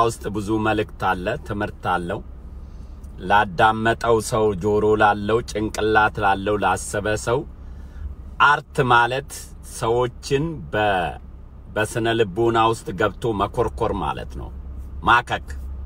ውስጥ ብዙ መልእክት አለ፣ ትምህርት አለው። ላዳመጠው ሰው፣ ጆሮ ላለው፣ ጭንቅላት ላለው፣ ላሰበ ሰው አርት ማለት ሰዎችን በ በስነ ልቦና ውስጥ ገብቶ መኮርኮር ማለት ነው። ማከክ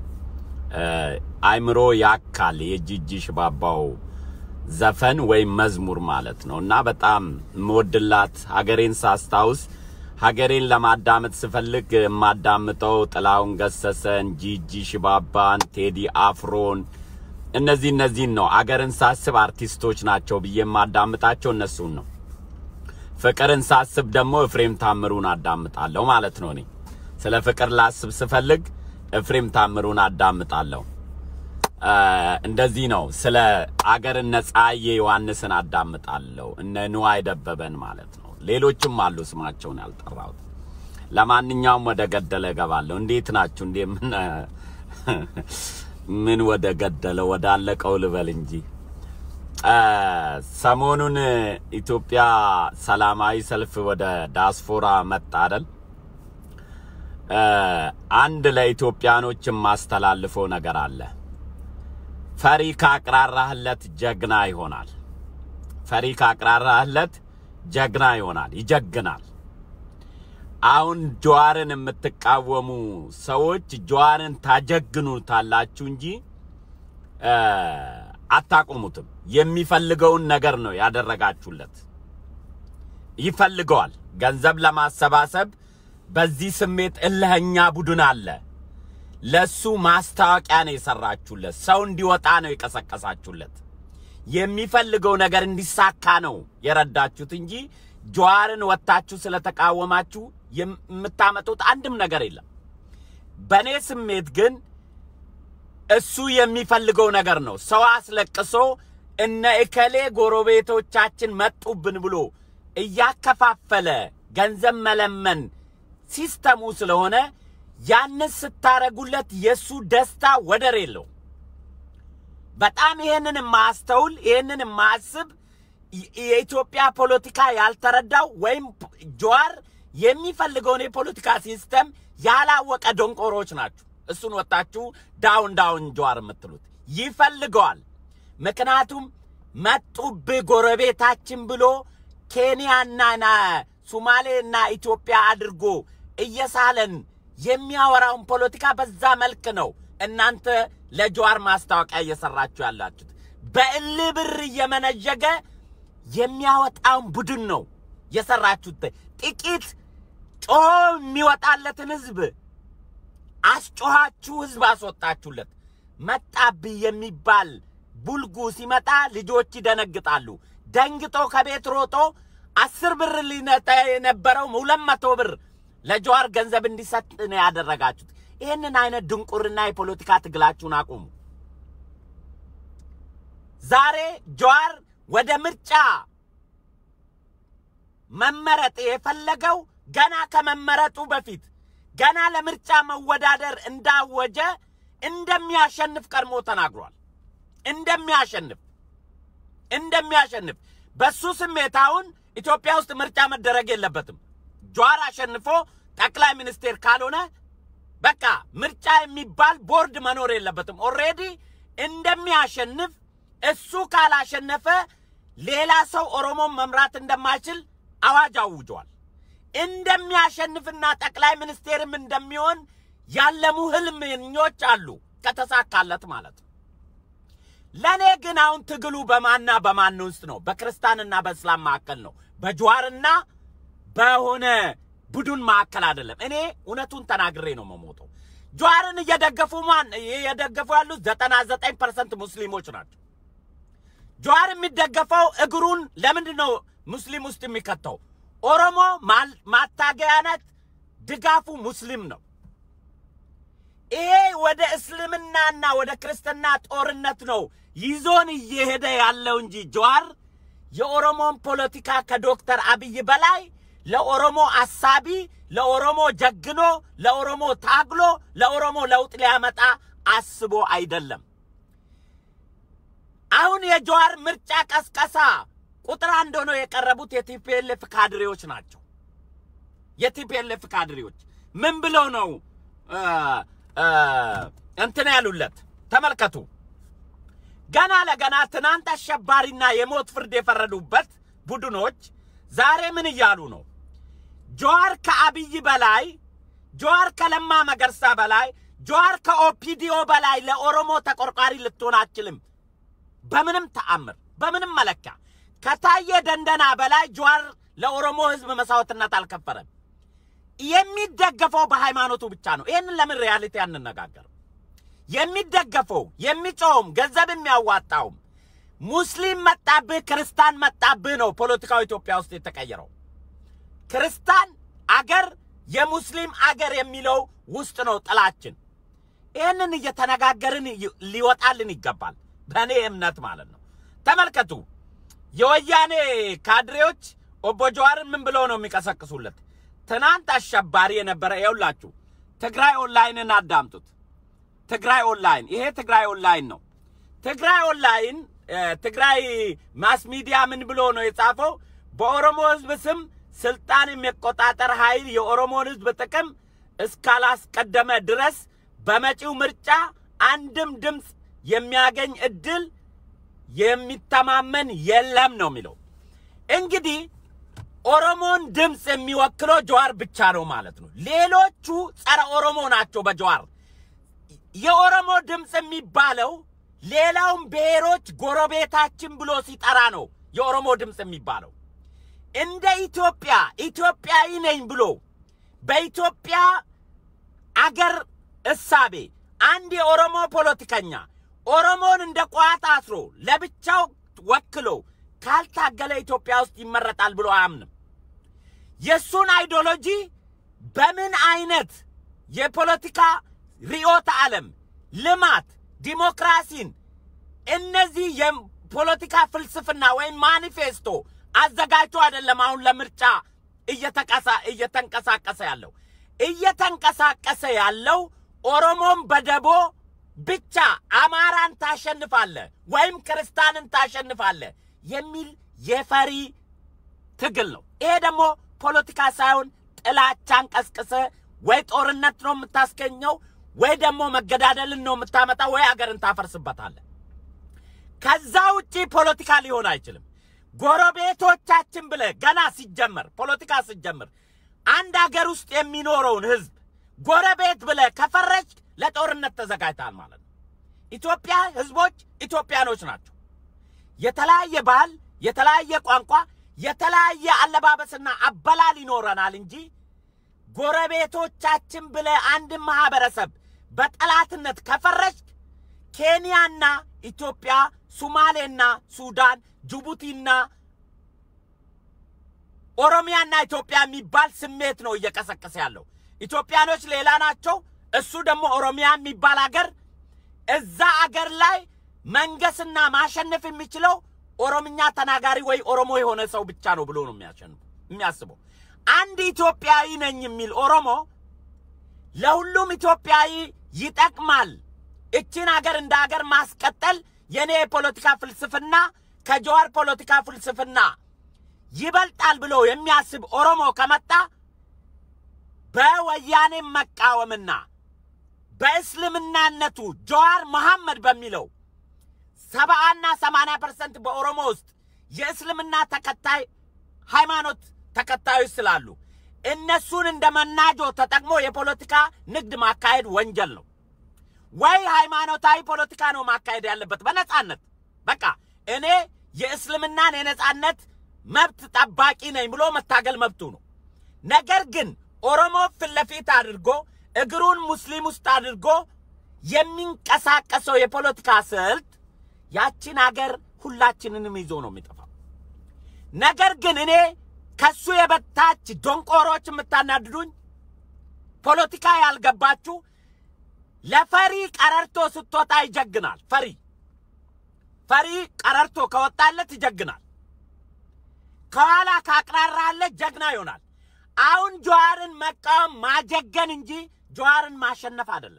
አይምሮ ያካል የጂጂ ሽባባው ዘፈን ወይም መዝሙር ማለት ነው እና በጣም የምወድላት ሀገሬን ሳስታውስ ሀገሬን ለማዳመጥ ስፈልግ የማዳምጠው ጥላሁን ገሰሰን፣ ጂጂ ሽባባን፣ ቴዲ አፍሮን እነዚህ እነዚህን ነው። አገርን ሳስብ አርቲስቶች ናቸው ብዬ የማዳምጣቸው እነሱን ነው። ፍቅርን ሳስብ ደግሞ ኤፍሬም ታምሩን አዳምጣለሁ ማለት ነው። እኔ ስለ ፍቅር ላስብ ስፈልግ ኤፍሬም ታምሩን አዳምጣለሁ። እንደዚህ ነው። ስለ አገር እነ ፀሐዬ ዮሐንስን አዳምጣለሁ። እነ ንዋይ ደበበን ማለት ነው። ሌሎችም አሉ ስማቸውን ያልጠራሁት። ለማንኛውም ወደ ገደለ እገባለሁ። እንዴት ናችሁ? እንዴ ምን ምን ወደ ገደለ ወደ አለቀው ልበል እንጂ ሰሞኑን ኢትዮጵያ ሰላማዊ ሰልፍ ወደ ዳስፖራ መጣ አይደል? አንድ ለኢትዮጵያኖች የማስተላልፈው ነገር አለ። ፈሪ ካቅራራህለት ጀግና ይሆናል። ፈሪ ካቅራራህለት ጀግና ይሆናል፣ ይጀግናል። አሁን ጀዋርን የምትቃወሙ ሰዎች ጀዋርን ታጀግኑታላችሁ እንጂ አታቆሙትም። የሚፈልገውን ነገር ነው ያደረጋችሁለት። ይፈልገዋል። ገንዘብ ለማሰባሰብ በዚህ ስሜት እልህኛ ቡድን አለ። ለሱ ማስታወቂያ ነው የሰራችሁለት። ሰው እንዲወጣ ነው የቀሰቀሳችሁለት። የሚፈልገው ነገር እንዲሳካ ነው የረዳችሁት እንጂ ጀዋርን ወጥታችሁ ስለተቃወማችሁ የምታመጡት አንድም ነገር የለም። በእኔ ስሜት ግን እሱ የሚፈልገው ነገር ነው። ሰው አስለቅሶ እነ እከሌ ጎረቤቶቻችን መጡብን ብሎ እያከፋፈለ ገንዘብ መለመን ሲስተሙ ስለሆነ ያንን ስታረጉለት የሱ ደስታ ወደር የለው። በጣም ይሄንን የማያስተውል ይሄንን የማያስብ የኢትዮጵያ ፖለቲካ ያልተረዳው ወይም ጀዋር የሚፈልገውን የፖለቲካ ሲስተም ያላወቀ ደንቆሮች ናችሁ። እሱን ወጣችሁ ዳውን ዳውን ጀዋር የምትሉት ይፈልገዋል። ምክንያቱም መጡብህ ጎረቤታችን ብሎ ኬንያና ሱማሌና ኢትዮጵያ አድርጎ እየሳለን የሚያወራውን ፖለቲካ በዛ መልክ ነው እናንተ ለጀዋር ማስታወቂያ እየሰራችሁ ያላችሁት። በእልህ ብር እየመነዠገ የሚያወጣውን ቡድን ነው የሰራችሁት። ጥቂት ጮሆ የሚወጣለትን ህዝብ አስጮኻችሁ ህዝብ አስወጣችሁለት። መጣብህ የሚባል ቡልጉ ሲመጣ ልጆች ይደነግጣሉ። ደንግጦ ከቤት ሮጦ አስር ብር ሊነጠ የነበረው ሁለት መቶ ብር ለጀዋር ገንዘብ እንዲሰጥ ነው ያደረጋችሁት። ይህንን አይነት ድንቁርና የፖለቲካ ትግላችሁን አቁሙ። ዛሬ ጀዋር ወደ ምርጫ መመረጥ የፈለገው ገና ከመመረጡ በፊት ገና ለምርጫ መወዳደር እንዳወጀ እንደሚያሸንፍ ቀድሞ ተናግሯል። እንደሚያሸንፍ እንደሚያሸንፍ በሱ ስሜት አሁን ኢትዮጵያ ውስጥ ምርጫ መደረግ የለበትም። ጀዋር አሸንፎ ጠቅላይ ሚኒስቴር ካልሆነ በቃ ምርጫ የሚባል ቦርድ መኖር የለበትም። ኦልሬዲ እንደሚያሸንፍ እሱ ካላሸነፈ ሌላ ሰው ኦሮሞን መምራት እንደማይችል አዋጅ አውጇል። እንደሚያሸንፍና ጠቅላይ ሚኒስቴርም እንደሚሆን ያለሙ ህልመኞች አሉ፣ ከተሳካለት ማለት ነው። ለእኔ ግን አሁን ትግሉ በማና በማን ውስጥ ነው? በክርስቲያንና በእስላም መካከል ነው። በጀዋርና በሆነ ቡድን መካከል አይደለም። እኔ እውነቱን ተናግሬ ነው መሞተው። ጀዋርን እየደገፉ ማን እየደገፉ ያሉት ዘጠና ዘጠኝ ፐርሰንት ሙስሊሞች ናቸው። ጀዋር የሚደገፈው እግሩን ለምንድን ነው ሙስሊም ውስጥ የሚከተው? ኦሮሞ ማታገያነት ድጋፉ ሙስሊም ነው። ይሄ ወደ እስልምናና ወደ ክርስትና ጦርነት ነው ይዞን እየሄደ ያለው እንጂ ጀዋር የኦሮሞን ፖለቲካ ከዶክተር አብይ በላይ ለኦሮሞ አሳቢ፣ ለኦሮሞ ጀግኖ፣ ለኦሮሞ ታግሎ፣ ለኦሮሞ ለውጥ ሊያመጣ አስቦ አይደለም። አሁን የጀዋር ምርጫ ቀስቀሳ ቁጥር አንድ ሆነው የቀረቡት የቲፒኤልኤፍ ካድሬዎች ናቸው። የቲፒኤልኤፍ ካድሬዎች ምን ብለው ነው እንትን ያሉለት ተመልከቱ። ገና ለገና ትናንት አሸባሪና የሞት ፍርድ የፈረዱበት ቡድኖች ዛሬ ምን እያሉ ነው? ጀዋር ከአብይ በላይ ጀዋር ከለማ መገርሳ በላይ ጀዋር ከኦፒዲዮ በላይ ለኦሮሞ ተቆርቋሪ ልትሆን አትችልም። በምንም ተአምር በምንም መለኪያ ከታየ ደንደና በላይ ጀዋር ለኦሮሞ ሕዝብ መስዋዕትነት አልከፈረም። የሚደገፈው በሃይማኖቱ ብቻ ነው። ይህንን ለምን ሪያሊቲ አንነጋገር? የሚደገፈው የሚጮውም ገንዘብ የሚያዋጣውም ሙስሊም መጣብህ ክርስታን መጣብህ ነው። ፖለቲካው ኢትዮጵያ ውስጥ የተቀየረው ክርስታን አገር የሙስሊም አገር የሚለው ውስጥ ነው ጥላችን። ይህንን እየተነጋገርን ሊወጣልን ይገባል። በእኔ እምነት ማለት ነው። ተመልከቱ፣ የወያኔ ካድሬዎች ኦቦ ጀዋርን ምን ብለው ነው የሚቀሰቅሱለት? ትናንት አሸባሪ የነበረ ይኸውላችሁ፣ ትግራይ ኦንላይንን አዳምጡት። ትግራይ ኦንላይን፣ ይሄ ትግራይ ኦንላይን ነው። ትግራይ ኦንላይን ትግራይ ማስ ሚዲያ ምን ብሎ ነው የጻፈው? በኦሮሞ ህዝብ ስም ስልጣን የሚቆጣጠር ኃይል የኦሮሞን ህዝብ ጥቅም እስካላስቀደመ ድረስ በመጪው ምርጫ አንድም ድምፅ የሚያገኝ እድል የሚተማመን የለም ነው የሚለው። እንግዲህ ኦሮሞን ድምፅ የሚወክለው ጀዋር ብቻ ነው ማለት ነው። ሌሎቹ ጸረ ኦሮሞ ናቸው። በጀዋር የኦሮሞ ድምፅ የሚባለው ሌላውን ብሔሮች ጎረቤታችን ብሎ ሲጠራ ነው የኦሮሞ ድምፅ የሚባለው። እንደ ኢትዮጵያ ኢትዮጵያዊ ነኝ ብሎ በኢትዮጵያ አገር እሳቤ አንድ የኦሮሞ ፖለቲከኛ ኦሮሞን እንደ ቋት አስሮ ለብቻው ወክሎ ካልታገለ ኢትዮጵያ ውስጥ ይመረጣል ብሎ አያምንም። የእሱን አይዲዮሎጂ በምን አይነት የፖለቲካ ርዕዮተ ዓለም፣ ልማት፣ ዲሞክራሲን እነዚህ የፖለቲካ ፍልስፍና ወይም ማኒፌስቶ አዘጋጅቶ አይደለም አሁን ለምርጫ እየተንቀሳቀሰ ያለው እየተንቀሳቀሰ ያለው ኦሮሞን በደቦ ብቻ አማራን ታሸንፋለ ወይም ክርስታንን ታሸንፋለ የሚል የፈሪ ትግል ነው። ይሄ ደግሞ ፖለቲካ ሳይሆን ጥላቻን ቀስቅሰ ወይ ጦርነት ነው የምታስገኘው ወይ ደግሞ መገዳደልን ነው የምታመጣው ወይ አገርን ታፈርስበታለ። ከዛ ውጪ ፖለቲካ ሊሆን አይችልም። ጎረቤቶቻችን ብለ ገና ሲጀመር ፖለቲካ ሲጀምር አንድ አገር ውስጥ የሚኖረውን ህዝብ ጎረቤት ብለ ከፈረጅ ለጦርነት ተዘጋጅተሃል ማለት ነው። ኢትዮጵያ ህዝቦች ኢትዮጵያኖች ናቸው። የተለያየ ባህል፣ የተለያየ ቋንቋ፣ የተለያየ አለባበስና አበላል ይኖረናል እንጂ ጎረቤቶቻችን ብለ አንድን ማህበረሰብ በጠላትነት ከፈረጅ ኬንያና ኢትዮጵያ፣ ሱማሌና ሱዳን፣ ጅቡቲና ኦሮሚያና ኢትዮጵያ የሚባል ስሜት ነው እየቀሰቀሰ ያለው። ኢትዮጵያኖች ሌላ ናቸው። እሱ ደግሞ ኦሮሚያ የሚባል አገር እዛ አገር ላይ መንገስና ማሸነፍ የሚችለው ኦሮምኛ ተናጋሪ ወይ ኦሮሞ የሆነ ሰው ብቻ ነው ብሎ ነው የሚያሸንፉ የሚያስበው። አንድ ኢትዮጵያዊ ነኝ የሚል ኦሮሞ ለሁሉም ኢትዮጵያዊ ይጠቅማል፣ እችን አገር እንደ አገር ማስቀጠል የኔ የፖለቲካ ፍልስፍና ከጀዋር ፖለቲካ ፍልስፍና ይበልጣል ብሎ የሚያስብ ኦሮሞ ከመጣ በወያኔ መቃወምና በእስልምናነቱ ጀዋር መሐመድ በሚለው ሰባና ሰማንያ ፐርሰንት በኦሮሞ ውስጥ የእስልምና ተከታይ ሃይማኖት ተከታዮች ስላሉ እነሱን እንደ መናጆ ተጠቅሞ የፖለቲካ ንግድ ማካሄድ ወንጀል ነው። ወይ ሃይማኖታዊ ፖለቲካ ነው ማካሄድ ያለበት በነጻነት በቃ እኔ የእስልምናን የነጻነት መብት ጠባቂ ነኝ ብሎ መታገል መብቱ ነው። ነገር ግን ኦሮሞ ፊት ለፊት አድርጎ እግሩን ሙስሊም ውስጥ አድርጎ የሚንቀሳቀሰው የፖለቲካ ስልት ያቺን አገር ሁላችንንም ይዞ ነው የሚጠፋው። ነገር ግን እኔ ከሱ የበታች ዶንቆሮች የምታናድዱኝ ፖለቲካ ያልገባችሁ ለፈሪ ቀረርቶ ስትወጣ ይጀግናል። ፈሪ ፈሪ ቀረርቶ ከወጣለት ይጀግናል። ከኋላ ካቅራራለት ጀግና ይሆናል። አሁን ጀዋርን መቃወም ማጀገን እንጂ ጀዋርን ማሸነፍ አይደለም።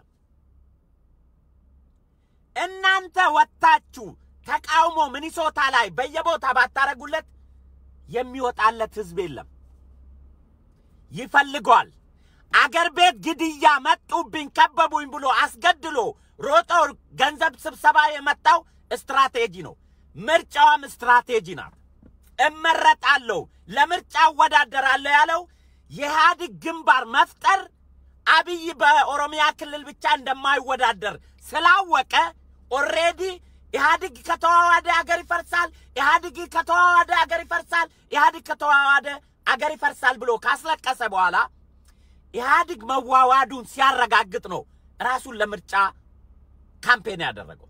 እናንተ ወጥታችሁ ተቃውሞ ሚኒሶታ ላይ በየቦታ ባታረጉለት የሚወጣለት ህዝብ የለም። ይፈልገዋል። አገር ቤት ግድያ መጡብኝ፣ ከበቡኝ ብሎ አስገድሎ ሮጦ ገንዘብ ስብሰባ የመጣው ስትራቴጂ ነው። ምርጫዋም ስትራቴጂ ናት። እመረጣለሁ፣ ለምርጫ እወዳደራለሁ ያለው የኢህአዴግ ግንባር መፍጠር አብይ በኦሮሚያ ክልል ብቻ እንደማይወዳደር ስላወቀ ኦሬዲ ኢህአዴግ ከተዋዋደ አገር ይፈርሳል፣ ኢህአዴግ ከተዋዋደ አገር ይፈርሳል፣ ኢህአዴግ ከተዋዋደ አገር ይፈርሳል ብሎ ካስለቀሰ በኋላ ኢህአዴግ መዋዋዱን ሲያረጋግጥ ነው ራሱን ለምርጫ ካምፔን ያደረገው።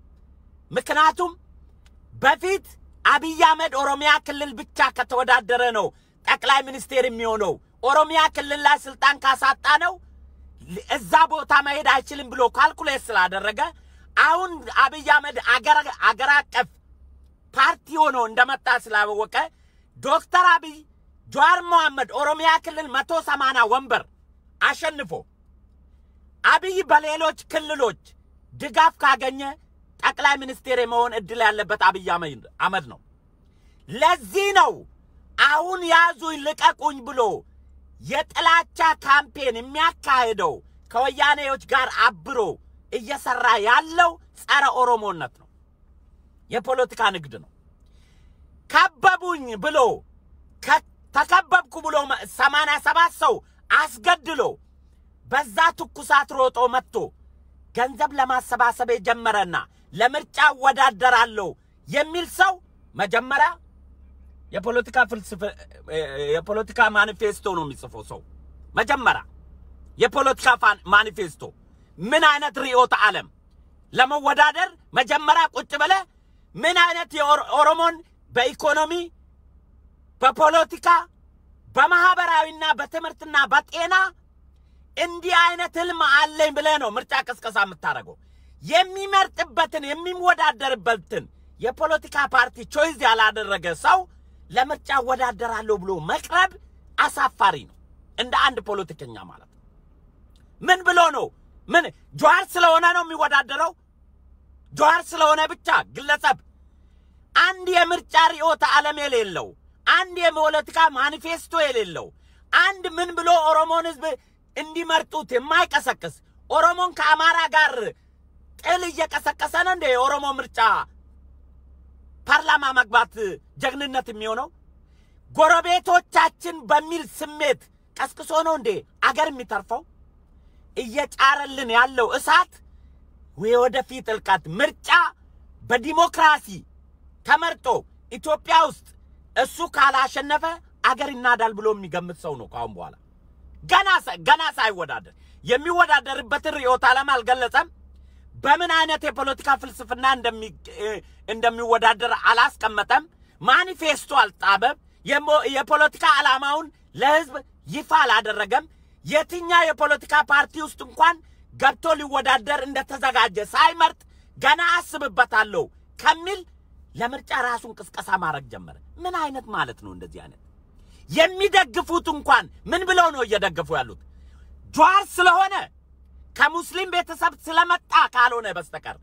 ምክንያቱም በፊት አብይ አህመድ ኦሮሚያ ክልል ብቻ ከተወዳደረ ነው ጠቅላይ ሚኒስቴር የሚሆነው። ኦሮሚያ ክልል ላይ ስልጣን ካሳጣ ነው እዛ ቦታ መሄድ አይችልም ብሎ ካልኩሌት ስላደረገ አሁን አብይ አህመድ አገር አቀፍ ፓርቲ ሆኖ እንደመጣ ስላወቀ ዶክተር አብይ ጀዋር መሐመድ ኦሮሚያ ክልል መቶ ሰማንያ ወንበር አሸንፎ አብይ በሌሎች ክልሎች ድጋፍ ካገኘ ጠቅላይ ሚኒስቴር የመሆን እድል ያለበት አብይ አህመድ ነው። ለዚህ ነው አሁን ያዙኝ ልቀቁኝ ብሎ የጥላቻ ካምፔን የሚያካሄደው ከወያኔዎች ጋር አብሮ እየሰራ ያለው ጸረ ኦሮሞነት ነው። የፖለቲካ ንግድ ነው። ከበቡኝ ብሎ ተከበብኩ ብሎ ሰማንያ ሰባት ሰው አስገድሎ በዛ ትኩሳት ሮጦ መጥቶ ገንዘብ ለማሰባሰብ የጀመረና ለምርጫ እወዳደራለሁ የሚል ሰው መጀመሪያ የፖለቲካ ፍልስፍ የፖለቲካ ማኒፌስቶ ነው የሚጽፈው ሰው መጀመሪያ የፖለቲካ ማኒፌስቶ ምን አይነት ርዕዮተ ዓለም ለመወዳደር መጀመሪያ ቁጭ ብለ ምን አይነት የኦሮሞን በኢኮኖሚ በፖለቲካ በማህበራዊና በትምህርትና በጤና እንዲህ አይነት ህልም አለኝ ብለህ ነው ምርጫ ቅስቀሳ የምታደርገው። የሚመርጥበትን የሚወዳደርበትን የፖለቲካ ፓርቲ ቾይዝ ያላደረገ ሰው ለምርጫ እወዳደራለሁ ብሎ መቅረብ አሳፋሪ ነው፣ እንደ አንድ ፖለቲከኛ ማለት ነው። ምን ብሎ ነው? ምን ጀዋር ስለሆነ ነው የሚወዳደረው? ጀዋር ስለሆነ ብቻ ግለሰብ አንድ የምርጫ ርዕዮተ ዓለም የሌለው አንድ የፖለቲካ ማኒፌስቶ የሌለው አንድ ምን ብሎ ኦሮሞን ህዝብ እንዲመርጡት የማይቀሰቅስ ኦሮሞን ከአማራ ጋር ጥል እየቀሰቀሰ ነው እንደ የኦሮሞ ምርጫ ፓርላማ መግባት ጀግንነት የሚሆነው ጎረቤቶቻችን በሚል ስሜት ቀስቅሶ ነው እንዴ አገር የሚተርፈው? እየጫረልን ያለው እሳት የወደፊት እልቀት ምርጫ በዲሞክራሲ ተመርጦ ኢትዮጵያ ውስጥ እሱ ካላሸነፈ አገር ይናዳል ብሎ የሚገምት ሰው ነው ከአሁን በኋላ ገና ገና ሳይወዳደር የሚወዳደርበትን ርዕዮተ ዓለም አልገለጸም። በምን አይነት የፖለቲካ ፍልስፍና እንደሚወዳደር አላስቀመጠም። ማኒፌስቶ አልጣበብ። የፖለቲካ ዓላማውን ለህዝብ ይፋ አላደረገም። የትኛው የፖለቲካ ፓርቲ ውስጥ እንኳን ገብቶ ሊወዳደር እንደተዘጋጀ ሳይመርጥ ገና አስብበታለሁ ከሚል ለምርጫ ራሱን ቅስቀሳ ማድረግ ጀመረ። ምን አይነት ማለት ነው? እንደዚህ አይነት የሚደግፉት እንኳን ምን ብለው ነው እየደገፉ ያሉት? ጀዋር ስለሆነ ከሙስሊም ቤተሰብ ስለመጣ ካልሆነ በስተቀር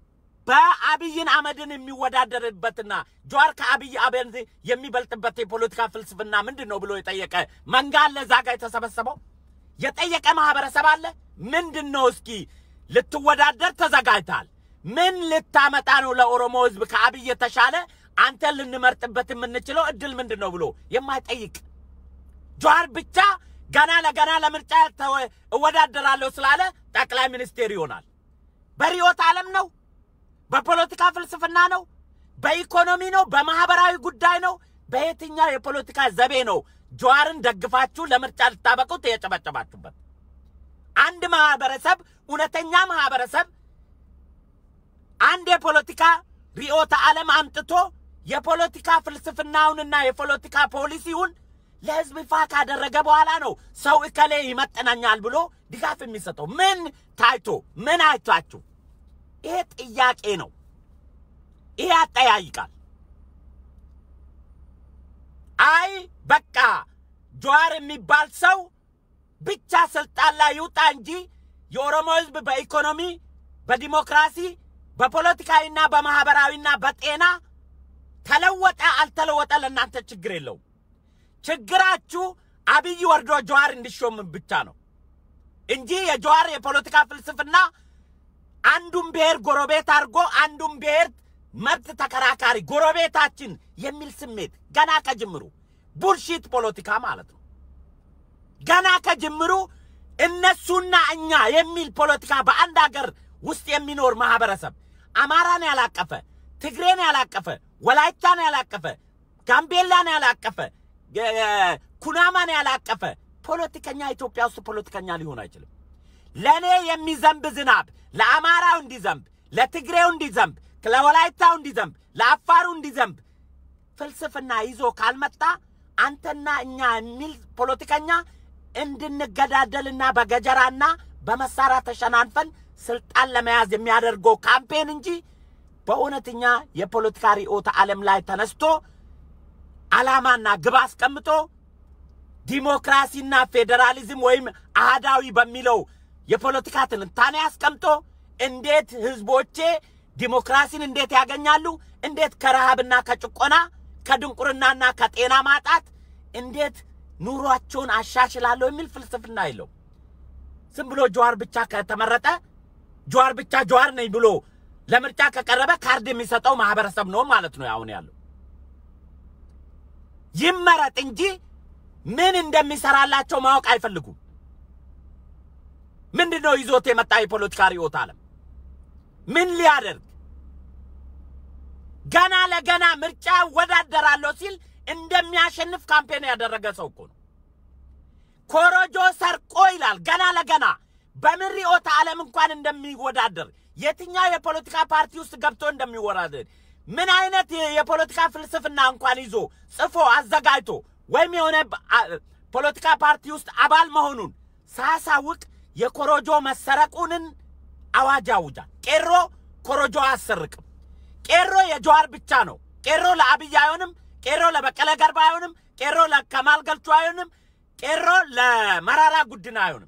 በአብይን አህመድን የሚወዳደርበትና ጀዋር ከአብይ አህመድ የሚበልጥበት የፖለቲካ ፍልስፍና ምንድን ነው ብሎ የጠየቀ መንጋ አለ። እዛ ጋር የተሰበሰበው የጠየቀ ማህበረሰብ አለ። ምንድን ነው እስኪ ልትወዳደር ተዘጋጅታል? ምን ልታመጣ ነው ለኦሮሞ ህዝብ ከአብይ የተሻለ አንተን ልንመርጥበት የምንችለው እድል ምንድን ነው ብሎ የማይጠይቅ ጀዋር ብቻ ገና ለገና ለምርጫ እወዳደራለሁ ስላለ ጠቅላይ ሚኒስቴር ይሆናል። በርዕዮተ ዓለም ነው? በፖለቲካ ፍልስፍና ነው? በኢኮኖሚ ነው? በማህበራዊ ጉዳይ ነው? በየትኛው የፖለቲካ ዘቤ ነው ጀዋርን ደግፋችሁ ለምርጫ ልታበቁት የጨበጨባችሁበት? አንድ ማህበረሰብ እውነተኛ ማህበረሰብ አንድ የፖለቲካ ርዕዮተ ዓለም አምጥቶ የፖለቲካ ፍልስፍናውንና የፖለቲካ ፖሊሲውን ለህዝብ ይፋ ካደረገ በኋላ ነው ሰው እከሌ ይመጥነኛል ብሎ ድጋፍ የሚሰጠው። ምን ታይቶ ምን አይታችሁ? ይሄ ጥያቄ ነው። ይሄ ያጠያይቃል። አይ በቃ ጀዋር የሚባል ሰው ብቻ ስልጣን ላይ ይውጣ እንጂ የኦሮሞ ህዝብ በኢኮኖሚ በዲሞክራሲ በፖለቲካዊና በማህበራዊና በጤና ተለወጠ አልተለወጠ ለእናንተ ችግር የለውም። ችግራችሁ አብይ ወርዶ ጀዋር እንዲሾም ብቻ ነው እንጂ የጀዋር የፖለቲካ ፍልስፍና አንዱን ብሔር ጎረቤት አድርጎ አንዱን ብሔር መብት ተከራካሪ ጎረቤታችን የሚል ስሜት ገና ከጅምሩ ቡልሺት ፖለቲካ ማለት ነው። ገና ከጅምሩ እነሱና እኛ የሚል ፖለቲካ በአንድ ሀገር ውስጥ የሚኖር ማህበረሰብ አማራን ያላቀፈ፣ ትግሬን ያላቀፈ፣ ወላይታን ያላቀፈ፣ ጋምቤላን ያላቀፈ፣ የ- ኩናማን ያላቀፈ ፖለቲከኛ ኢትዮጵያ ውስጥ ፖለቲከኛ ሊሆን አይችልም። ለእኔ የሚዘንብ ዝናብ ለአማራው እንዲዘንብ፣ ለትግሬው እንዲዘንብ፣ ለወላይታው እንዲዘንብ፣ ለአፋሩ እንዲዘንብ ፍልስፍና ይዞ ካልመጣ አንተና እኛ የሚል ፖለቲከኛ እንድንገዳደልና በገጀራና በመሳሪያ ተሸናንፈን ስልጣን ለመያዝ የሚያደርገው ካምፔን እንጂ በእውነተኛ የፖለቲካ ርዕዮተ ዓለም ላይ ተነስቶ ዓላማና ግብ አስቀምጦ ዲሞክራሲና ፌዴራሊዝም ወይም አህዳዊ በሚለው የፖለቲካ ትንታኔ አስቀምጦ እንዴት ህዝቦቼ ዲሞክራሲን እንዴት ያገኛሉ፣ እንዴት ከረሃብና ከጭቆና ከድንቁርናና ከጤና ማጣት እንዴት ኑሯቸውን አሻሽላለሁ የሚል ፍልስፍና የለው። ዝም ብሎ ጀዋር ብቻ ከተመረጠ ጀዋር ብቻ ጀዋር ነኝ ብሎ ለምርጫ ከቀረበ ካርድ የሚሰጠው ማህበረሰብ ነው ማለት ነው አሁን ያለው። ይመረጥ እንጂ ምን እንደሚሰራላቸው ማወቅ አይፈልጉም። ምንድን ነው ይዞት የመጣ የፖለቲካ ርዕዮተ ዓለም? ምን ሊያደርግ ገና ለገና ምርጫ እወዳደራለሁ ሲል እንደሚያሸንፍ ካምፔን ያደረገ ሰው እኮ ነው። ኮሮጆ ሰርቆ ይላል ገና ለገና በምን ርዕዮተ ዓለም እንኳን እንደሚወዳደር የትኛው የፖለቲካ ፓርቲ ውስጥ ገብቶ እንደሚወዳደር ምን አይነት የፖለቲካ ፍልስፍና እንኳን ይዞ ጽፎ አዘጋጅቶ ወይም የሆነ ፖለቲካ ፓርቲ ውስጥ አባል መሆኑን ሳያሳውቅ የኮሮጆ መሰረቁንን አዋጅ አውጃል። ቄሮ ኮሮጆ አያሰርቅም። ቄሮ የጀዋር ብቻ ነው። ቄሮ ለአብይ አይሆንም። ቄሮ ለበቀለ ገርባ አይሆንም። ቄሮ ለከማል ገልቹ አይሆንም። ቄሮ ለመራራ ጉድና አይሆንም።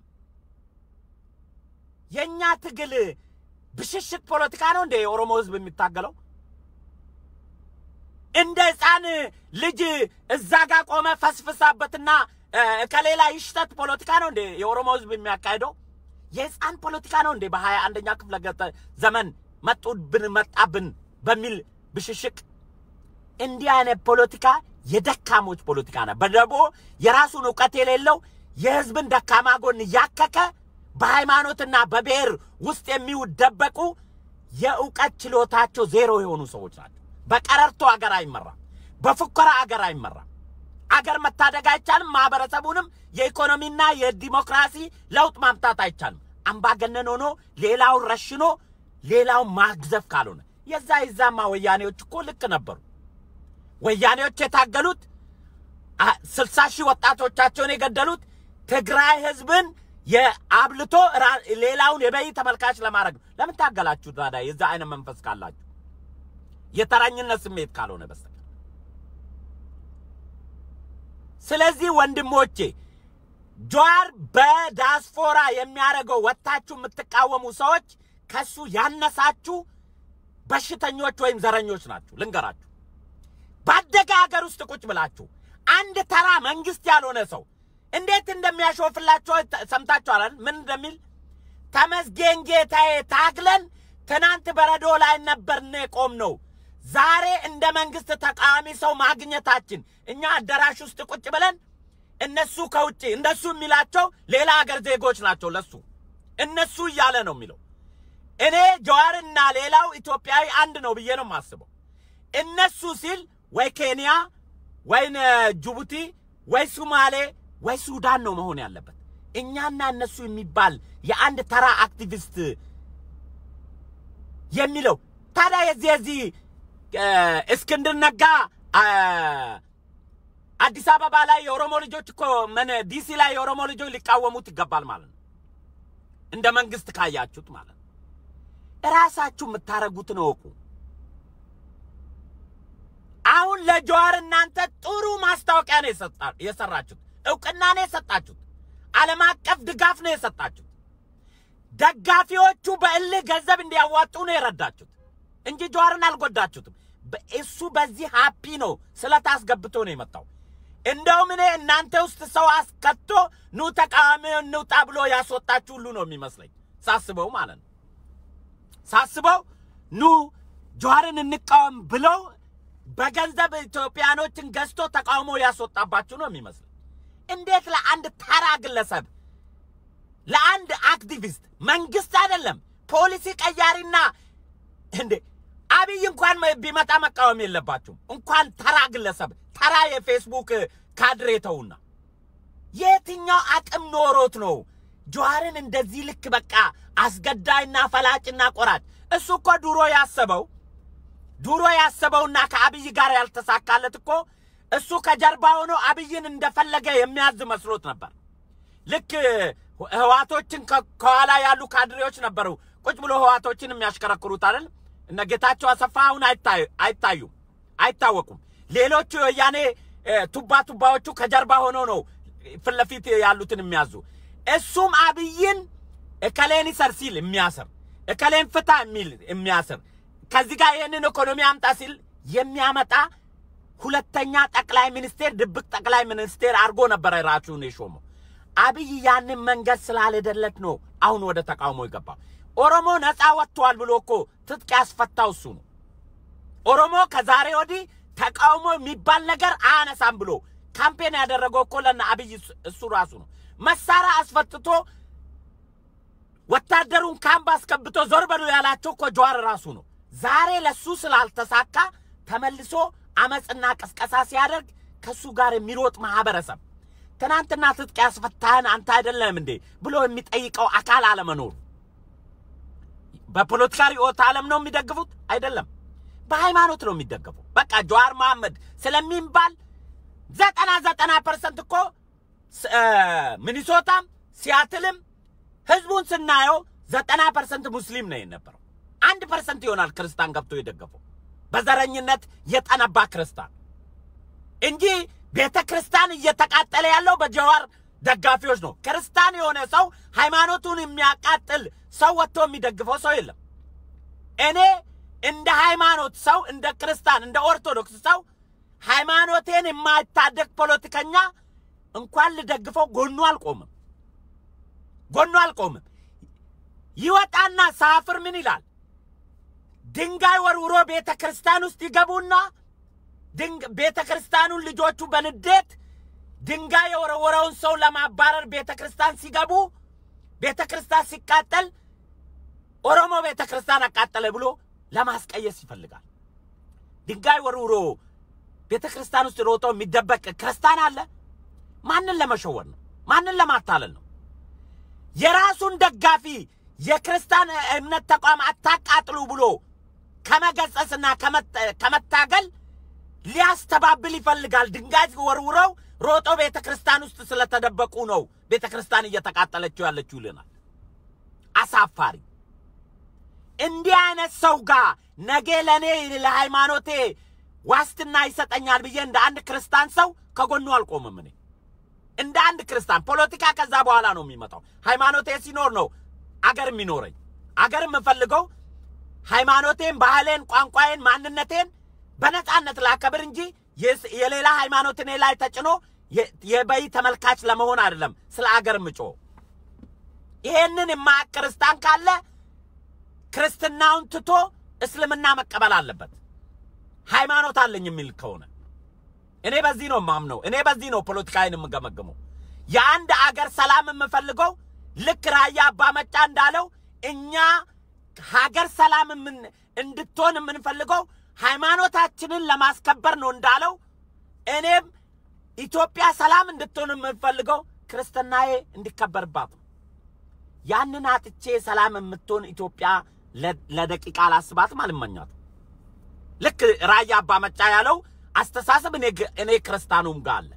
የእኛ ትግል ብሽሽቅ ፖለቲካ ነው እንደ የኦሮሞ ህዝብ የሚታገለው እንደ ህፃን ልጅ እዛ ጋር ቆመ ፈስፍሳበትና ከሌላ ይሽተት ፖለቲካ ነው እንዴ የኦሮሞ ህዝብ የሚያካሄደው? የህፃን ፖለቲካ ነው እንዴ? በሀያ አንደኛ ክፍለ ዘመን መጡብን መጣብን በሚል ብሽሽቅ እንዲህ አይነት ፖለቲካ የደካሞች ፖለቲካ ነው። በደቦ የራሱን እውቀት የሌለው የህዝብን ደካማ ጎን እያከከ በሃይማኖትና በብሔር ውስጥ የሚደበቁ የእውቀት ችሎታቸው ዜሮ የሆኑ ሰዎች ናቸው። በቀረርቶ አገር አይመራም። በፉከራ አገር አይመራም። አገር መታደግ አይቻልም። ማህበረሰቡንም የኢኮኖሚና የዲሞክራሲ ለውጥ ማምጣት አይቻልም። አምባገነን ሆኖ ሌላውን ረሽኖ ሌላውን ማግዘፍ ካልሆነ የዛ የዛማ ወያኔዎች እኮ ልክ ነበሩ። ወያኔዎች የታገሉት ስልሳ ሺህ ወጣቶቻቸውን የገደሉት ትግራይ ህዝብን የአብልቶ ሌላውን የበይ ተመልካች ለማድረግ ነው። ለምን ታገላችሁ ታዲያ? የዛ አይነት መንፈስ ካላችሁ የተራኝነት ስሜት ካልሆነ በስተቀር። ስለዚህ ወንድሞቼ ጀዋር በዳስፖራ የሚያደርገው ወጥታችሁ የምትቃወሙ ሰዎች ከሱ ያነሳችሁ በሽተኞች ወይም ዘረኞች ናችሁ። ልንገራችሁ፣ ባደገ ሀገር ውስጥ ቁጭ ብላችሁ አንድ ተራ መንግስት ያልሆነ ሰው እንዴት እንደሚያሾፍላቸው ሰምታችኋል። ምን እንደሚል ተመስገን ጌታዬ፣ ታግለን ትናንት በረዶ ላይ ነበርን የቆም ነው። ዛሬ እንደ መንግስት ተቃዋሚ ሰው ማግኘታችን እኛ አዳራሽ ውስጥ ቁጭ ብለን እነሱ ከውጭ እነሱ የሚላቸው ሌላ ሀገር ዜጎች ናቸው። ለሱ እነሱ እያለ ነው የሚለው። እኔ ጀዋርና ሌላው ኢትዮጵያዊ አንድ ነው ብዬ ነው የማስበው። እነሱ ሲል ወይ ኬንያ ወይ ጅቡቲ ወይ ሱማሌ ወይ ሱዳን ነው መሆን ያለበት። እኛና እነሱ የሚባል የአንድ ተራ አክቲቪስት የሚለው ታዲያ የዚህ የዚህ እስክንድር ነጋ አዲስ አበባ ላይ የኦሮሞ ልጆች እኮ ምን ዲሲ ላይ የኦሮሞ ልጆች ሊቃወሙት ይገባል ማለት ነው። እንደ መንግስት ካያችሁት ማለት ነው። እራሳችሁ የምታረጉትን እወቁ። አሁን ለጀዋር እናንተ ጥሩ ማስታወቂያ ነው የሰራችሁት፣ እውቅና ነው የሰጣችሁት፣ ዓለም አቀፍ ድጋፍ ነው የሰጣችሁት። ደጋፊዎቹ በእልህ ገንዘብ እንዲያዋጡ ነው የረዳችሁት እንጂ ጀዋርን አልጎዳችሁትም። እሱ በዚህ ሃፒ ነው ስለታስገብቶ ነው የመጣው። እንደውም እኔ እናንተ ውስጥ ሰው አስከቶ ኑ ተቃዋሚ እንውጣ ብሎ ያስወጣችሁ ሁሉ ነው የሚመስለኝ ሳስበው ማለት ነው። ሳስበው ኑ ጀዋርን እንቃወም ብለው በገንዘብ ኢትዮጵያኖችን ገዝቶ ተቃውሞ ያስወጣባችሁ ነው የሚመስለኝ። እንዴት ለአንድ ተራ ግለሰብ ለአንድ አክቲቪስት መንግስት አይደለም ፖሊሲ ቀያሪና እንዴ አብይ እንኳን ቢመጣ መቃወም የለባችሁም። እንኳን ተራ ግለሰብ ተራ የፌስቡክ ካድሬ ተውና፣ የትኛው አቅም ኖሮት ነው ጀዋርን እንደዚህ ልክ በቃ አስገዳይና ፈላጭና ቆራጭ? እሱ እኮ ድሮ ያሰበው ድሮ ያሰበውና ከአብይ ጋር ያልተሳካለት እኮ እሱ ከጀርባ ሆኖ አብይን እንደፈለገ የሚያዝ መስሎት ነበር። ልክ ህዋቶችን ከኋላ ያሉ ካድሬዎች ነበሩ ቁጭ ብሎ ህዋቶችን የሚያሽከረክሩት አይደል? እነ ጌታቸው አሰፋ አሁን አይታዩም፣ አይታወቁም። ሌሎቹ የወያኔ ቱባ ቱባዎቹ ከጀርባ ሆኖ ነው ፊት ለፊት ያሉትን የሚያዙ። እሱም አብይን እከሌን ይሰር ሲል የሚያስር እከሌን ፍታ የሚል የሚያስር ከዚህ ጋር ይህንን ኢኮኖሚ አምጣ ሲል የሚያመጣ ሁለተኛ ጠቅላይ ሚኒስቴር ድብቅ ጠቅላይ ሚኒስቴር አድርጎ ነበረ ራሱን የሾመው። አብይ ያንን መንገድ ስላልሄደለት ነው አሁን ወደ ተቃውሞ የገባው። ኦሮሞ ነፃ ወጥቷል ብሎ እኮ ትጥቅ ያስፈታው እሱ ነው። ኦሮሞ ከዛሬ ወዲህ ተቃውሞ የሚባል ነገር አያነሳም ብሎ ካምፔን ያደረገው እኮ ለነ አብይ እሱ ራሱ ነው። መሳሪያ አስፈትቶ ወታደሩን ካምፕ አስከብቶ ዞር በሉ ያላቸው እኮ ጀዋር ራሱ ነው። ዛሬ ለሱ ስላልተሳካ ተመልሶ አመፅና ቅስቀሳ ሲያደርግ ከሱ ጋር የሚሮጥ ማህበረሰብ ትናንትና ትጥቅ ያስፈታህን አንተ አይደለም እንዴ ብሎ የሚጠይቀው አካል አለመኖሩ በፖለቲካ ርዕዮተ ዓለም ነው የሚደግፉት? አይደለም፣ በሃይማኖት ነው የሚደገፉት። በቃ ጀዋር መሐመድ ስለሚባል ዘጠና ዘጠና ፐርሰንት እኮ ሚኒሶታም ሲያትልም ህዝቡን ስናየው ዘጠና ፐርሰንት ሙስሊም ነው የነበረው። አንድ ፐርሰንት ይሆናል ክርስቲያን ገብቶ የደገፈው በዘረኝነት የጠነባ ክርስቲያን እንጂ ቤተ ክርስቲያን እየተቃጠለ ያለው በጀዋር ደጋፊዎች ነው። ክርስቲያን የሆነ ሰው ሃይማኖቱን የሚያቃጥል ሰው ወጥቶ የሚደግፈው ሰው የለም። እኔ እንደ ሃይማኖት ሰው እንደ ክርስቲያን እንደ ኦርቶዶክስ ሰው ሃይማኖቴን የማይታደግ ፖለቲከኛ እንኳን ልደግፈው ጎኑ አልቆምም፣ ጎኑ አልቆምም። ይወጣና ሳፍር ምን ይላል? ድንጋይ ወርውሮ ቤተ ክርስቲያን ውስጥ ይገቡና ቤተ ክርስቲያኑን ልጆቹ በንዴት ድንጋይ የወረወረውን ሰው ለማባረር ቤተ ክርስቲያን ሲገቡ ቤተ ክርስቲያን ሲቃጠል ኦሮሞ ቤተ ክርስቲያን አቃጠለ ብሎ ለማስቀየስ ይፈልጋል። ድንጋይ ወርውሮ ቤተ ክርስቲያን ውስጥ ሮጦ የሚደበቅ ክርስቲያን አለ? ማንን ለመሸወር ነው? ማንን ለማታለል ነው? የራሱን ደጋፊ የክርስቲያን እምነት ተቋም አታቃጥሉ ብሎ ከመገጸስና ከመታገል ሊያስተባብል ይፈልጋል። ድንጋይ ወርውረው ሮጦ ቤተ ክርስቲያን ውስጥ ስለተደበቁ ነው ቤተ ክርስቲያን እየተቃጠለችው ያለችው ይልናል። አሳፋሪ! እንዲህ አይነት ሰው ጋር ነገ ለእኔ ለሃይማኖቴ ዋስትና ይሰጠኛል ብዬ እንደ አንድ ክርስቲያን ሰው ከጎኑ አልቆምም። እኔ እንደ አንድ ክርስቲያን ፖለቲካ ከዛ በኋላ ነው የሚመጣው። ሃይማኖቴ ሲኖር ነው አገር የሚኖረኝ። አገር የምፈልገው ሃይማኖቴን፣ ባህሌን፣ ቋንቋዬን፣ ማንነቴን በነጻነት ላከብር እንጂ የሌላ ሃይማኖት እኔ ላይ ተጭኖ የበይ ተመልካች ለመሆን አይደለም ስለ አገር ምጮ። ይሄንን የማያውቅ ክርስቲያን ካለ ክርስትናውን ትቶ እስልምና መቀበል አለበት። ሃይማኖት አለኝ የሚል ከሆነ እኔ በዚህ ነው ማምነው። እኔ በዚህ ነው ፖለቲካዬን የምገመግመው። የአንድ አገር ሰላም የምፈልገው ልክ ራያ አባ መጫ እንዳለው እኛ ሀገር ሰላም እንድትሆን የምንፈልገው ሃይማኖታችንን ለማስከበር ነው እንዳለው፣ እኔም ኢትዮጵያ ሰላም እንድትሆን የምንፈልገው ክርስትናዬ እንዲከበርባት ነው። ያንን አጥቼ ሰላም የምትሆን ኢትዮጵያ ለደቂቃ አላስባትም፣ አልመኛትም። ልክ ራያ አባ መጫ ያለው አስተሳሰብ እኔ ክርስቲያኑም ጋር አለ።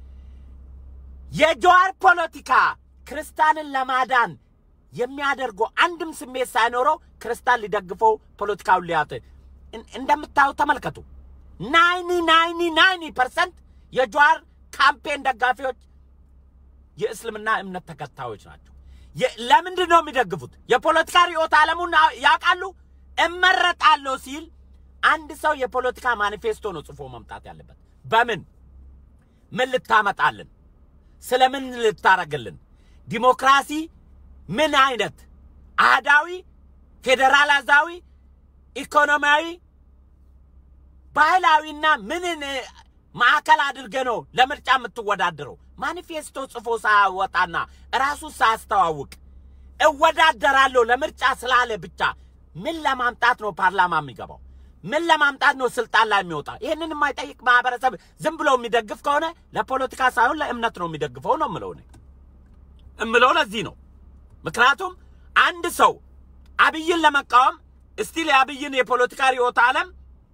የጀዋር ፖለቲካ ክርስቲያንን ለማዳን የሚያደርገው አንድም ስሜት ሳይኖረው ክርስቲያን ሊደግፈው ፖለቲካውን ሊያት እንደምታዩ ተመልከቱ። ናይኒ ናይኒ ናይኒ ፐርሰንት የጀዋር ካምፔን ደጋፊዎች የእስልምና እምነት ተከታዮች ናቸው። ለምንድን ነው የሚደግፉት? የፖለቲካ ርዕዮተ ዓለሙን ያውቃሉ። እመረጣለሁ ሲል አንድ ሰው የፖለቲካ ማኒፌስቶ ነው ጽፎ መምጣት ያለበት። በምን ምን ልታመጣልን? ስለ ምን ልታረግልን? ዲሞክራሲ ምን አይነት አህዳዊ፣ ፌዴራላዛዊ፣ ኢኮኖሚያዊ፣ ባህላዊና ምንን ማዕከል አድርገ ነው ለምርጫ የምትወዳደረው? ማኒፌስቶ ጽፎ ሳያወጣና ራሱ ሳያስተዋውቅ እወዳደራለሁ ለምርጫ ስላለ ብቻ ምን ለማምጣት ነው ፓርላማ የሚገባው? ምን ለማምጣት ነው ስልጣን ላይ የሚወጣ? ይህንን የማይጠይቅ ማህበረሰብ ዝም ብሎ የሚደግፍ ከሆነ ለፖለቲካ ሳይሆን ለእምነት ነው የሚደግፈው ነው የምለው እኔ እምለው ለዚህ ነው። ምክንያቱም አንድ ሰው አብይን ለመቃወም እስቲል የአብይን የፖለቲካ ርዕዮተ ዓለም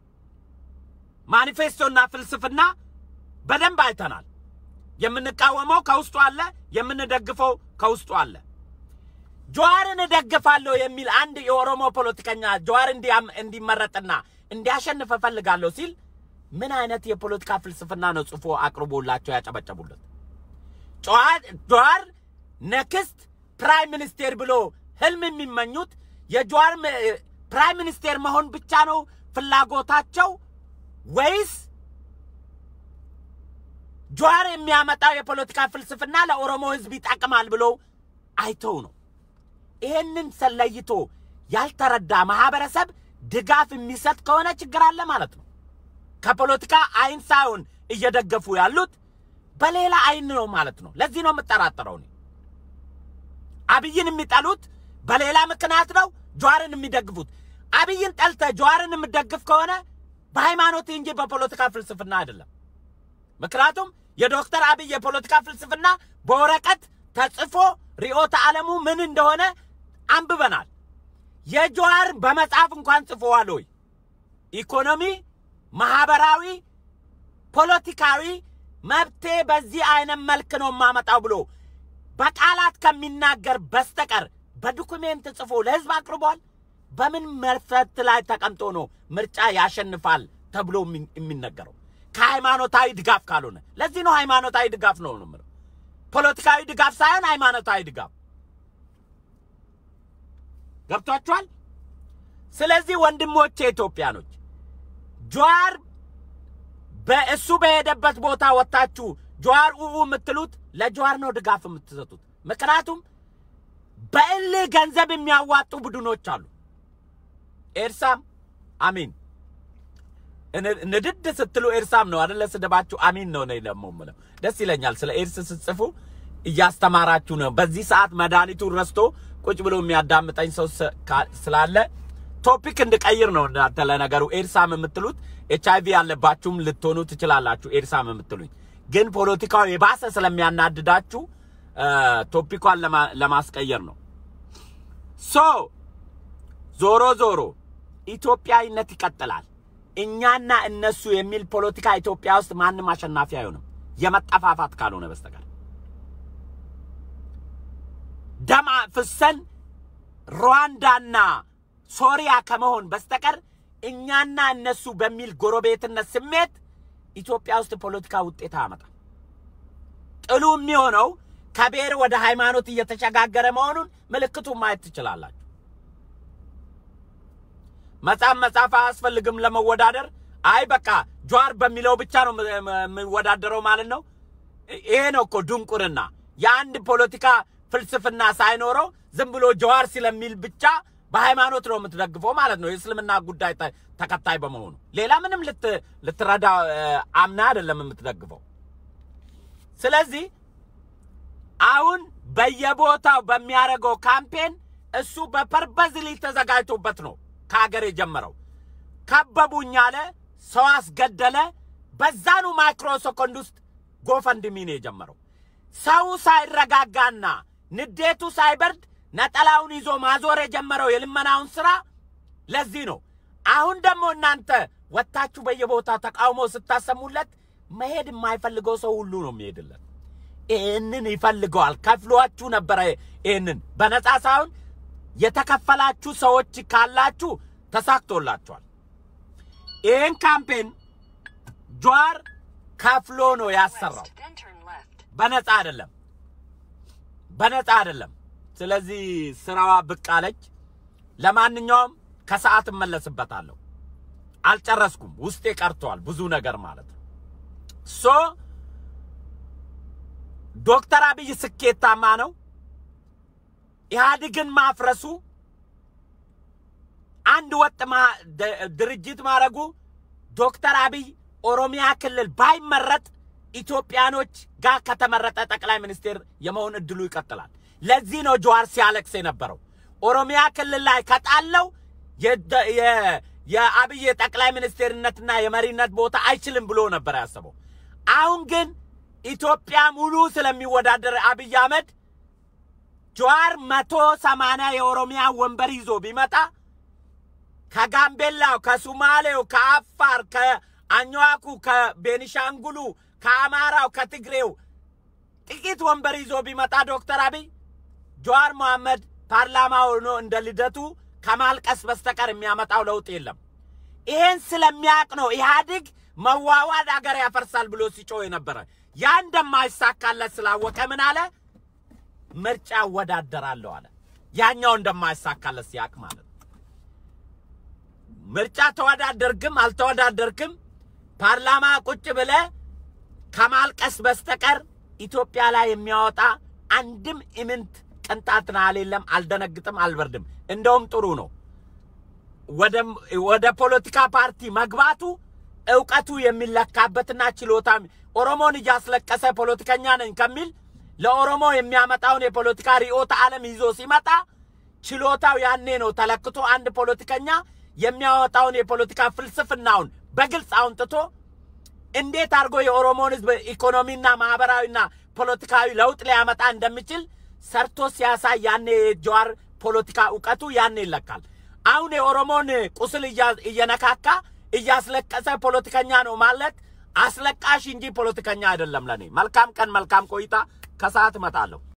ማኒፌስቶና ፍልስፍና በደንብ አይተናል። የምንቃወመው ከውስጡ አለ፣ የምንደግፈው ከውስጡ አለ። ጀዋርን እደግፋለሁ የሚል አንድ የኦሮሞ ፖለቲከኛ ጀዋር እንዲመረጥና እንዲያሸንፍ እፈልጋለሁ ሲል ምን አይነት የፖለቲካ ፍልስፍና ነው ጽፎ አቅርቦላቸው ያጨበጨቡለት? ጀዋር ነክስት ፕራይም ሚኒስቴር ብሎ ህልም የሚመኙት የጀዋር ፕራይም ሚኒስቴር መሆን ብቻ ነው ፍላጎታቸው ወይስ ጀዋር የሚያመጣው የፖለቲካ ፍልስፍና ለኦሮሞ ህዝብ ይጠቅማል ብሎ አይተው ነው? ይሄንን ሰለይቶ ያልተረዳ ማህበረሰብ ድጋፍ የሚሰጥ ከሆነ ችግር አለ ማለት ነው። ከፖለቲካ አይን ሳይሆን እየደገፉ ያሉት በሌላ አይን ነው ማለት ነው። ለዚህ ነው የምጠራጠረው እኔ አብይን የሚጠሉት በሌላ ምክንያት ነው። ጀዋርን የሚደግፉት አብይን ጠልተ ጀዋርን የምደግፍ ከሆነ በሃይማኖት እንጂ በፖለቲካ ፍልስፍና አይደለም። ምክንያቱም የዶክተር አብይ የፖለቲካ ፍልስፍና በወረቀት ተጽፎ ርዕዮተ ዓለሙ ምን እንደሆነ አንብበናል። የጀዋር በመጽሐፍ እንኳን ጽፎዋል ወይ? ኢኮኖሚ፣ ማህበራዊ፣ ፖለቲካዊ መብቴ በዚህ አይነት መልክ ነው የማመጣው ብሎ በቃላት ከሚናገር በስተቀር በዶኩሜንት ጽፎ ለህዝብ አቅርቧል። በምን መሰረት ላይ ተቀምጦ ነው ምርጫ ያሸንፋል ተብሎ የሚነገረው? ከሃይማኖታዊ ድጋፍ ካልሆነ ለዚህ ነው ሃይማኖታዊ ድጋፍ ነው ነው የምለው። ፖለቲካዊ ድጋፍ ሳይሆን ሃይማኖታዊ ድጋፍ ገብቷችኋል? ስለዚህ ወንድሞቼ ኢትዮጵያኖች ጀዋር በእሱ በሄደበት ቦታ ወጥታችሁ ጀዋር ኡኡ የምትሉት ለጀዋር ነው ድጋፍ የምትሰጡት። ምክንያቱም በእልህ ገንዘብ የሚያዋጡ ቡድኖች አሉ። ኤርሳም አሚን ንድድ ስትሉ ኤርሳም ነው አደለ? ስድባችሁ አሚን ነው ነው ደግሞ የምለው። ደስ ይለኛል። ስለ ኤርስ ስትጽፉ እያስተማራችሁ ነው። በዚህ ሰዓት መድኃኒቱን ረስቶ ቁጭ ብሎ የሚያዳምጠኝ ሰው ስላለ ቶፒክ እንድቀይር ነው። እናንተ ለነገሩ ኤርሳም የምትሉት ኤች አይቪ ያለባችሁም ልትሆኑ ትችላላችሁ። ኤርሳም የምትሉኝ ግን ፖለቲካው የባሰ ስለሚያናድዳችሁ ቶፒኳን ለማስቀየር ነው። ሶ ዞሮ ዞሮ ኢትዮጵያዊነት ይቀጥላል። እኛና እነሱ የሚል ፖለቲካ ኢትዮጵያ ውስጥ ማንም አሸናፊ አይሆንም፣ የመጠፋፋት ካልሆነ በስተቀር ደም ፍሰን ሩዋንዳና ሶሪያ ከመሆን በስተቀር እኛና እነሱ በሚል ጎረቤትነት ስሜት ኢትዮጵያ ውስጥ ፖለቲካ ውጤት አያመጣም። ጥሉ የሚሆነው ከብሔር ወደ ሃይማኖት እየተሸጋገረ መሆኑን ምልክቱን ማየት ትችላላችሁ። መጽሐፍ መጽሐፍ አያስፈልግም ለመወዳደር። አይ በቃ ጀዋር በሚለው ብቻ ነው የሚወዳደረው ማለት ነው። ይሄ ነው እኮ ድንቁርና። የአንድ ፖለቲካ ፍልስፍና ሳይኖረው ዝም ብሎ ጀዋር ስለሚል ብቻ በሃይማኖት ነው የምትደግፈው ማለት ነው። የእስልምና ጉዳይ ተከታይ በመሆኑ ሌላ ምንም ልትረዳ አምና አይደለም የምትደግፈው። ስለዚህ አሁን በየቦታው በሚያደርገው ካምፔን እሱ በፐርፐዝሊ ተዘጋጅቶበት ነው ከሀገር የጀመረው። ከበቡኝ አለ፣ ሰው አስገደለ። በዛኑ ማይክሮ ሰኮንድ ውስጥ ጎፈንድሚ ነው የጀመረው። ሰው ሳይረጋጋና ንዴቱ ሳይበርድ ነጠላውን ይዞ ማዞር የጀመረው የልመናውን ስራ ለዚህ ነው። አሁን ደግሞ እናንተ ወጥታችሁ በየቦታ ተቃውሞ ስታሰሙለት መሄድ የማይፈልገው ሰው ሁሉ ነው የሚሄድለት። ይህንን ይፈልገዋል። ከፍሏችሁ ነበረ። ይህንን በነፃ ሳይሆን የተከፈላችሁ ሰዎች ካላችሁ ተሳክቶላችኋል። ይህን ካምፔን ጀዋር ከፍሎ ነው ያሰራው፣ በነፃ አይደለም፣ በነፃ አይደለም። ስለዚህ ስራዋ ብቅ አለች። ለማንኛውም ከሰዓት እመለስበታለሁ። አልጨረስኩም፣ ውስጤ ቀርተዋል ብዙ ነገር ማለት ነው። ሶ ዶክተር አብይ ስኬታማ ነው። ኢህአዴግን ማፍረሱ አንድ ወጥ ማ- ድ- ድርጅት ማድረጉ ዶክተር አብይ ኦሮሚያ ክልል ባይመረጥ ኢትዮጵያኖች ጋር ከተመረጠ ጠቅላይ ሚኒስቴር የመሆን እድሉ ይቀጥላል። ለዚህ ነው ጀዋር ሲያለቅስ የነበረው። ኦሮሚያ ክልል ላይ ከጣለው የደ- የ- የአብይ የጠቅላይ ሚኒስቴርነትና የመሪነት ቦታ አይችልም ብሎ ነበር ያሰበው። አሁን ግን ኢትዮጵያ ሙሉ ስለሚወዳደር አብይ አህመድ ጀዋር መቶ ሰማንያ የኦሮሚያ ወንበር ይዞ ቢመጣ ከጋምቤላው፣ ከሱማሌው፣ ከአፋር፣ ከአኝዋኩ፣ ከቤኒሻንጉሉ፣ ከአማራው፣ ከትግሬው ጥቂት ወንበር ይዞ ቢመጣ ዶክተር አብይ ጀዋር መሐመድ ፓርላማ ሆኖ እንደ ልደቱ ከማልቀስ በስተቀር የሚያመጣው ለውጥ የለም። ይሄን ስለሚያውቅ ነው ኢህአዴግ መዋዋድ አገር ያፈርሳል ብሎ ሲጮህ የነበረ። ያ እንደማይሳካለት ስላወቀ ምን አለ? ምርጫ እወዳደራለሁ አለ። ያኛው እንደማይሳካለት ሲያውቅ ማለት ነው። ምርጫ ተወዳደርክም አልተወዳደርክም ፓርላማ ቁጭ ብለ ከማልቀስ በስተቀር ኢትዮጵያ ላይ የሚያወጣ አንድም ኢምንት ቅንጣት ናህል የለም። አልደነግጥም፣ አልበርድም። እንደውም ጥሩ ነው። ወደ ወደ ፖለቲካ ፓርቲ መግባቱ እውቀቱ የሚለካበትና ችሎታ ኦሮሞን እያስለቀሰ ፖለቲከኛ ነኝ ከሚል ለኦሮሞ የሚያመጣውን የፖለቲካ ርዕዮተ ዓለም ይዞ ሲመጣ ችሎታው ያኔ ነው ተለክቶ አንድ ፖለቲከኛ የሚያወጣውን የፖለቲካ ፍልስፍናውን በግልጽ አውንጥቶ እንዴት አድርጎ የኦሮሞን ሕዝብ ኢኮኖሚና ማህበራዊና ፖለቲካዊ ለውጥ ሊያመጣ እንደሚችል ሰርቶ ሲያሳይ ያኔ የጀዋር ፖለቲካ እውቀቱ ያኔ ይለካል። አሁን የኦሮሞን ቁስል እያ- እየነካካ እያስለቀሰ ፖለቲከኛ ነው ማለት አስለቃሽ እንጂ ፖለቲከኛ አይደለም። ለኔ መልካም ቀን፣ መልካም ቆይታ። ከሰዓት እመጣለሁ።